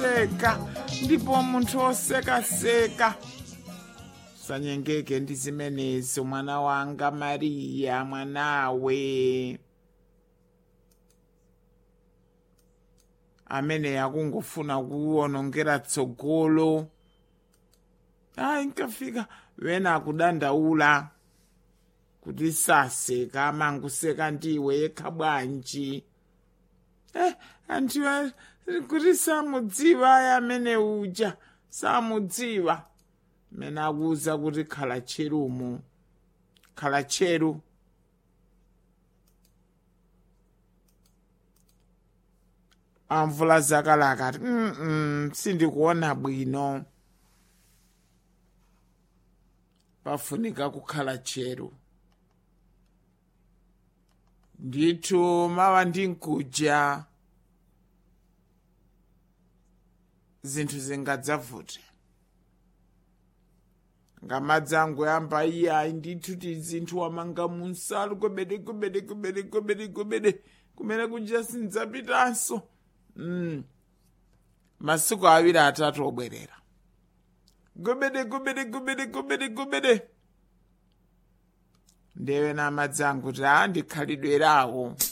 kuseka ndipo munthu osekaseka sanyengeke ndi zimenezo mwana wanga mariya mwanawe amene akungofuna kuwonongera tsogolo ayi nkafika wena akudandaula kuti saseka amanguseka ndiwe yekha bwanji eh anthu kuti samudziwa ayi amene uja samudziwa mene akuwuza kuti khala cherumu khala cheru amvula zakalaka ati mm sindikuona bwino pafunika kukhala cheru ndithu mawa ndinkuja zinthu zingadzavute ngamadzi angu yamba iyayi ndithu ti zinthu wamanga munsalu kwebede kwebede kwebede kwebede kwebede kumene kuja sindidzapitanso mm. masiku awiri atatu obwerera gobede gobede gobede gobede gobede ndewe namadzi angu ti a ndikhalidwerawo